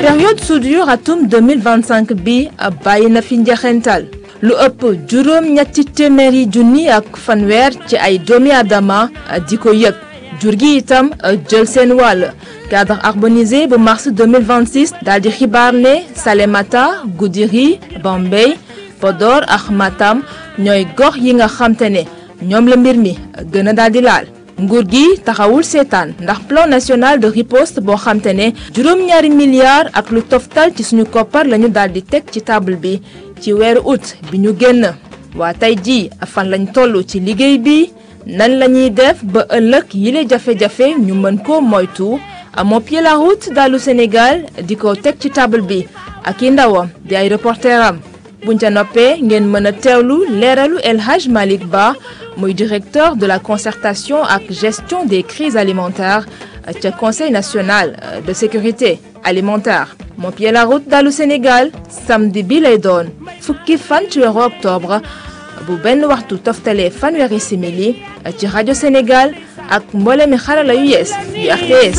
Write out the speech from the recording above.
période soudure atum 2025 bi bàyyi na fi njeexental lu ëpp juróom ñetti téeméeri junni ak fanweer ci ay doomi aadama di ko yëg jur gi itam jël seen wàll cadre harmonisé bu mars 2026 daal di xibaar ne Salémata Goudiri Bambey Podor ak Matam ñooy gox yi nga xamte ne ñoom la mbir mi gën a daal di laal nguur gi taxawul seetaan ndax plan national de riposte boo xamte ne juróom-ñaari milliards ak lu toftal ci suñu koppar lañu daal di teg ci table bi ci weeru août bi ñu génn waa tey jii fan lañ toll ci liggéey bi nan la ñuy def ba ëllëg yile jafe-jafe ñu mën ko moytu moo pied la route dalu Sénégal di ko teg ci table bi ak i ndawam di ay reporteram buñ ca noppee ngeen mën a teewlu leeralu El Hadj Malick Ba muy directeur de la concertation ak gestion des crises alimentaires ca conseil national de sécurité alimentaire moo pied la route dalu Sénégal samedi bi lay doon fukki fan ci weeru octobre bu benn waxtu toftalee fanweeri simili ci rajo Sénégal ak mboolemi xarala yu yees yu RTS